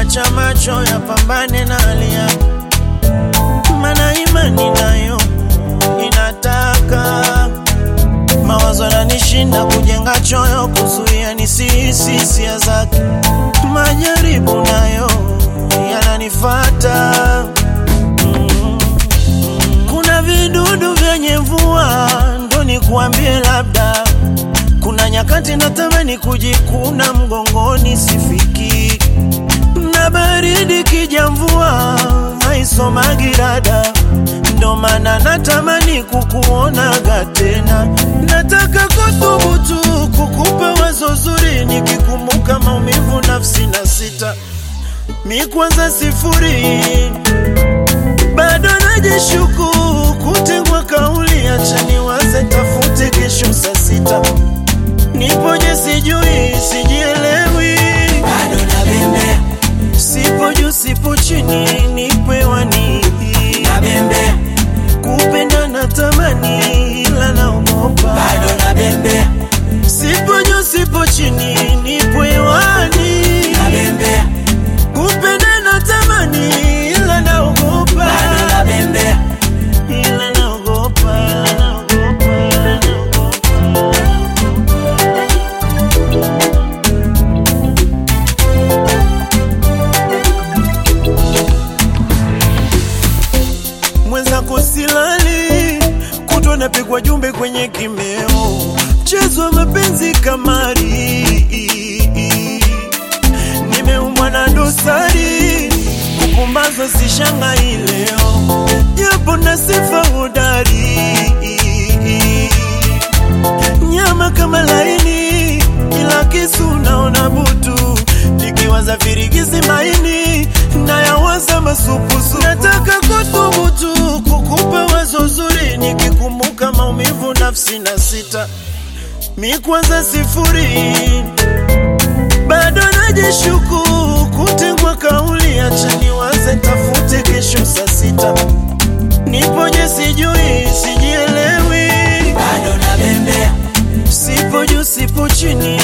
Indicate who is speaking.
Speaker 1: kuacha macho ya pambane na hali yake, mana imani nayo inataka mawazo yananishinda kujenga choyo, kuzuia nisihisi hisia zake, majaribu nayo yananifata mm. Kuna vidudu vyenye mvua, ndo nikuambie labda kuna nyakati natamani kujikuna mgongoni, sifiki na baridi kija, mvua haisomagi rada, ndo maana natamani kukuonaga tena. Nataka kuthubutu kukupa wazo zuri, nikikumbuka maumivu nafsi na sita mi kwanza sifuri, bado najishuku kutengwa kauli, acha niwaze tafute kesho saa sita nipoje sijui sijielewi,
Speaker 2: bado nabembea
Speaker 1: sipo juu sipo chini, nipewani
Speaker 2: nabembea
Speaker 1: kupenda na tamani, ila naogopa
Speaker 2: bado nabembea
Speaker 1: sipo juu sipo chini, nipewani
Speaker 2: nabembea
Speaker 1: kupenda na tamani, ila naogopa
Speaker 2: bado nabembea
Speaker 1: ila naogopa, ila naogopa, ila naogopa. mwenzako silali, kutwa napigwa jumbe kwenye kimeo, mchezo wa mapenzi kamari, nimeumwa na dosari, kupumbazwa sishangai leo, japo na sifa hodari, nyama kama laini, ila kisu naona butu, nikiwaza virigisi maini nayawaza masupusu. Nataka kuthubutu kukupa wazo zuri, nikikumbuka maumivu nafsi na sita mi kwanza sifuri, bado najishuku kutengwa kauli, acha niwaze tafute kesho saa sita nipoje sijui sijielewi,
Speaker 2: bado nabembea
Speaker 1: sipo juu sipo chini,